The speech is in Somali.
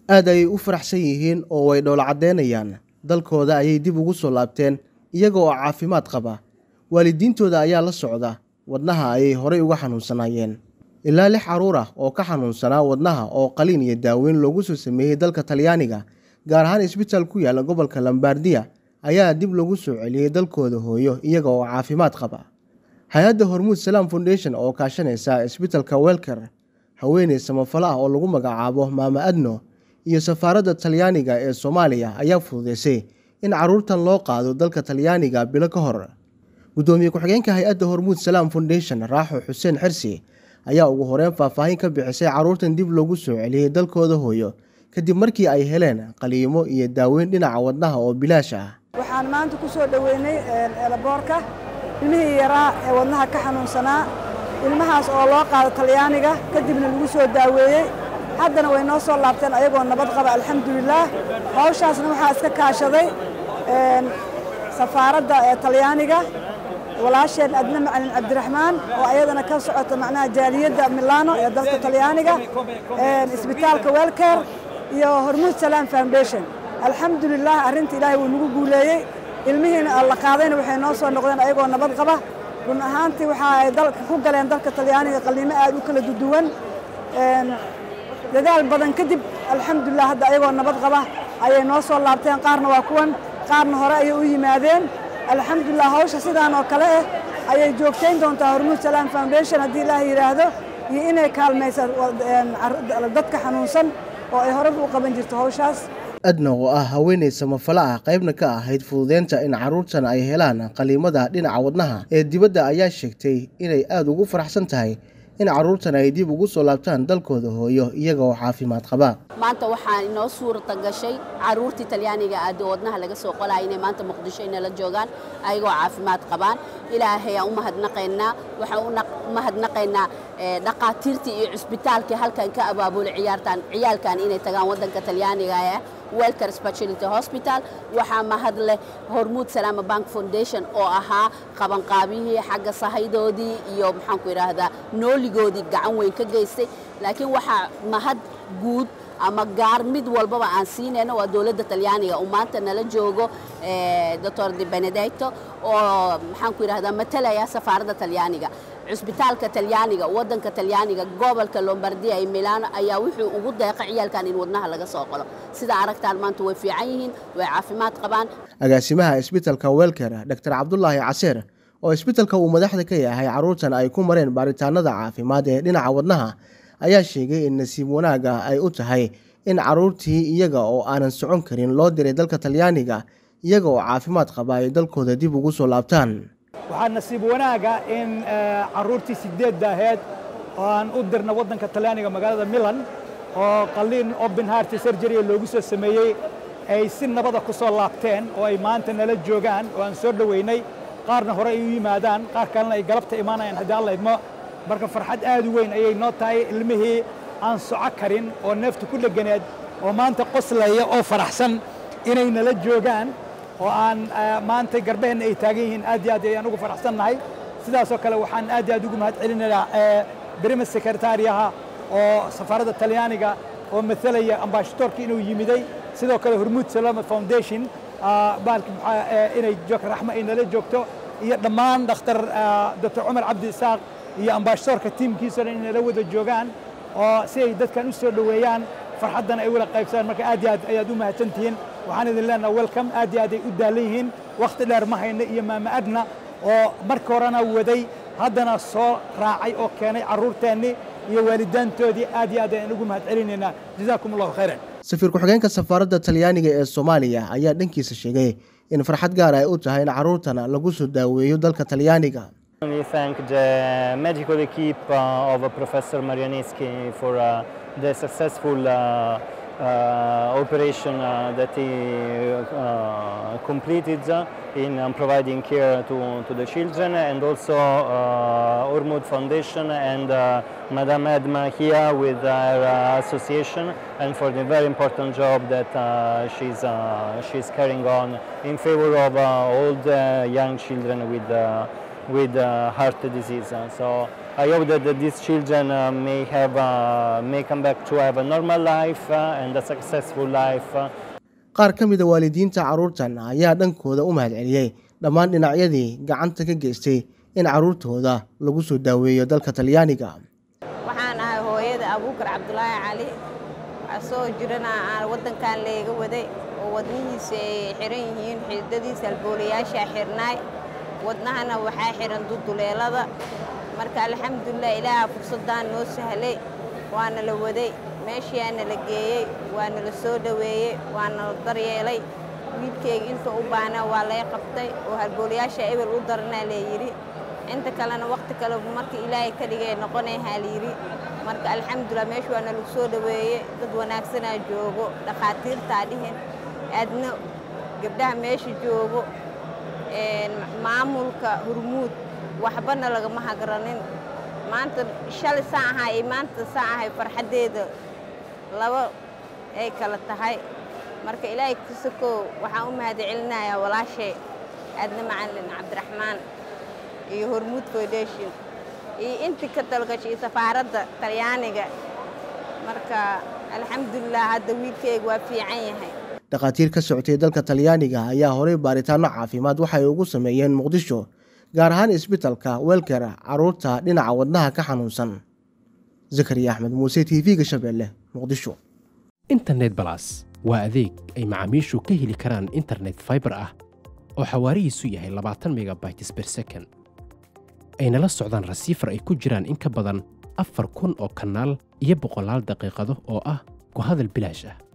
aad ayay u faraxsan yihiin oo way dhoola caddeynayaan dalkooda ayay dib ugu soo laabteen iyaga oo caafimaad qaba waalidiintooda ayaa la socda wadnaha ayay horey uga xanuunsanaayeen ilaa lix carruur ah oo ka xanuunsanaa wadnaha oo qaliin iyo daaweyn loogu soo sameeyey dalka talyaaniga gaar ahaan isbitaal ku yaala gobolka lambardiya ayaa dib lagu soo celiyey dalkooda hooyo iyaga oo caafimaad qaba hay-adda hormuud salaam foundation oo kaashanaysa isbitalka welker haweeney samafalo ah oo lagu magacaabo maama adno iyo safaaradda talyaaniga ee soomaaliya ayaa fududeysay in carruurtan loo qaado dalka talyaaniga bilo ka hor guddoomiye ku-xigeenka hay-adda hormuud salaam foundation raaxo xuseen xirsi ayaa ugu horeyn faahfaahin ka bixisay carruurtan dib loogu soo celiyey dalkooda hooyo kadib markii ay heleen qaliimo iyo daaweyn dhinaca wadnaha oo bilaash ah waxaan maanta ku soo dhoweynay eelaboorka ilmihii yaraa ee wadnaha ka xanuunsanaa ilmahaas oo loo qaado talyaaniga kadibna lagu soo daaweeyey haddana way noo soo laabteen ayagoo nabad qaba alxamdulilaah hawshaasna waxaa iska kaashaday safaaradda ee talyaaniga walaasheen adna macalin cabdiraxmaan oo ayadana ka socota macnaha jaaliyadda milano ee dalka talyaaniga isbitaalka welker iyo hormuud salaam foundation alxamdulilah arrinta ilaahay wuu nagu guuleeyey ilmihiina la qaadayna waxay noo soo noqdeen ayagoo nabad qaba run ahaantii waxa ay dalka ku galeen dalka talyaaniga qaliimo aad u kala duwan dadaal badan kadib alxamdulilah hadda ayagoo nabad qaba ayay noo soo laabteen qaarna waa kuwan qaarna hore ayay u yimaadeen alxamdulilah hawsha sidaan oo kale ah ayay joogtayn doontaa hormuud salaam foundation haddii ilaah yidhaahdo iyo inay kaalmaysa dadka xanuunsan oo ay horeba u qaban jirto hawshaas adna oo ah haweeney samafalo ah qaybna ka ahayd fududeynta in carruurtan ay helaan qaliimada dhinaca wadnaha ee dibadda ayaa sheegtay inay aada ugu faraxsan tahay in carruurtan ay dib ugu soo laabtaan dalkooda hooyo iyaga oo caafimaad qaba maanta waxaa inoo suurta gashay carruurtii talyaaniga aada wadnaha laga soo qolaya inay maanta muqdisho inala joogaan ayagoo caafimaad qabaan ilaahay aan u mahadnaqaynaa waxaan u mahadnaqaynaa dhaqaatiirtii iyo cusbitaalkii halkan ka abaabulay ciyaartan ciyaalkan inay tagaan waddanka talyaaniga ah welker speciality hospital waxaa mahad leh hormuud salaama bank foundation oo ahaa qabanqaabihii xagga sahaydoodii iyo maxaanku idhaahdaa nooligoodii gacan weyn ka geystay laakiin waxaa mahad guud ama gaar mid walbaba aan siinayno waa dowladda talyaaniga uu maanta nala joogo doctor de benedicto oo maxaanku idhahdaa matalaya safaaradda talyaaniga cusbitaalka talyaaniga waddanka talyaaniga gobolka lombardia ee milano ayaa wuxuu ugu deeqa ciyaalkan in wadnaha laga soo qolo sida aragtaan maanta way fiican yihiin way caafimaad qabaan agaasimaha isbitalka welker doctor cabdulaahi caseer oo isbitalka uu madaxda ka yahay carruurtan ay ku mareen baaritaanada caafimaad ee dhinaca wadnaha ayaa sheegay in nasiib wanaaga ay u tahay in carruurtii iyaga oo aanan socon karin loo diray dalka talyaaniga iyaga oo caafimaad qaba ay dalkooda dib ugu soo laabtaan waxaa nasiib wanaaga in carruurtii sideedda aheyd oo aan u dirna waddanka talyaaniga magaalada milan oo qaliin open heart surgery loogu soo sameeyey ay si nabada ku soo laabteen oo ay maanta nala joogaan oo aan soo dhoweynay qaarna hore ay u yimaadaan qaar kalena ay galabta imaanayaan haddii alla idmo marka farxad aad u weyn ayay noo tahay ilmihii aan soco karin oo neefta ku dheganeed oo maanta qoslaya oo faraxsan inay nala joogaan oo aan maanta garbaheenna ay taagan yihiin aad iyo aad ayaan ugu faraxsannahay sidaasoo kale waxaan aad iyo aad ugu mahad celinayaa brima sekretariyaha oo safaaradda talyaaniga oo matalaya ambashadoorka inuu yimiday sidoo kale hormuud salama foundation baalki inay joog raxmo ay nala joogto iyo dhammaan dhakhtar doctor cumar cabdi isaaq iyo ambashadoorka tiimkiisao dhan inay la wada joogaan oo si ay dadkan u soo dhoweeyaan farxaddana ay wala qaybsadaan marka aad iyo aad ayaad u mahadsantihiin waxaan idin leenaha welcome aad iyo aad ay u daalan yihiin wakhti dheer ma hayna iyo maama adna oo marka horena waday haddana soo raacay oo keenay carruurteennii iyo waalidaantoodii aad iyo aad ayaan ugu mahad celinaynaa jazaakum allahu khayran safiir ku-xigeenka safaaradda talyaaniga ee soomaaliya ayaa dhankiisa sheegay in farxad gaar ay u tahay in carruurtana lagu soo daaweeyo dalka talyaaniga We thank the medical equipe uh, of Professor Marianeschi for uh, the successful uh, uh, operation uh, that he uh, completed in um, providing care to, to the children and also uh, Ormud Foundation and uh, Madame Edma here with her uh, association and for the very important job that uh, she's, uh, she's carrying on in favor of uh, all the young children with, uh, with uh, heart disease. So I hope that, that these children uh, may have uh, may come back to have a normal life uh, and a successful life. Uh, qaar ka mid a waalidiinta carruurtan ayaa dhankooda u mahadceliyey dhammaan dhinacyadii gacanta ka geystay in carruurtooda lagu soo daaweeyo dalka talyaaniga waxaan ahay hooyada abuukar cabdulaahi cali asoo jirana aan waddankan leega waday oo wadnihiisa ay xiran yihiin xididadiisa alboolayaashaa xirnaay wadnahana waxaa xihan duduleelada marka alxamdulilah ilaaha fursaddaan noo sahlay waana la waday meeshiyaana la geeyey waana la soo dhoweeyey waana la daryeelay wiilkeyga inta u baana waa lay qabtay oo halboolayaasha ebel u daranaa leeyidhi inta kalena wakhti kale marka ilaahay ka dhigay noqonayhaa layidhi marka alxamdulilah meesha waana lagu soo dhoweeyey dad wanaagsanaa joogo dhakhaatiirtaa dhihin aadna gabdhaha meesha joogo maamulka hurmuud waxbana lagama hagranin maanta shalay saan ahaa iyo maanta saan ahay farxaddeeda laba ay kala tahay marka ilaahay kasakoo waxaan u mahad celinayaa walaashay aadna macalin cabdiraxmaan iyo hormuud foundation iyo intii ka talgashay safaaradda talyaaniga marka alxamdulilah hadda wiilkeyga waa fiican yahay dhakhaatiir ka socotay dalka talyaaniga ayaa horey baaritaano caafimaad waxay ugu sameeyeen muqdisho gaar ahaan isbitalka welker carruurta dhinaca wadnaha ka xanuunsan zakariya axmed muuse t v-ga shabeelle muqdisho internet balas waa adeeg ay macaamiishu ka heli karaan internet faibar ah oo xawaarihiisu yahay labaatan megabytes ber second ayna la socdaan rasiifar ay ku jiraan in ka badan afar kun oo kanaal iyo boqolaal daqiiqado oo ah ku hadal bilaash ah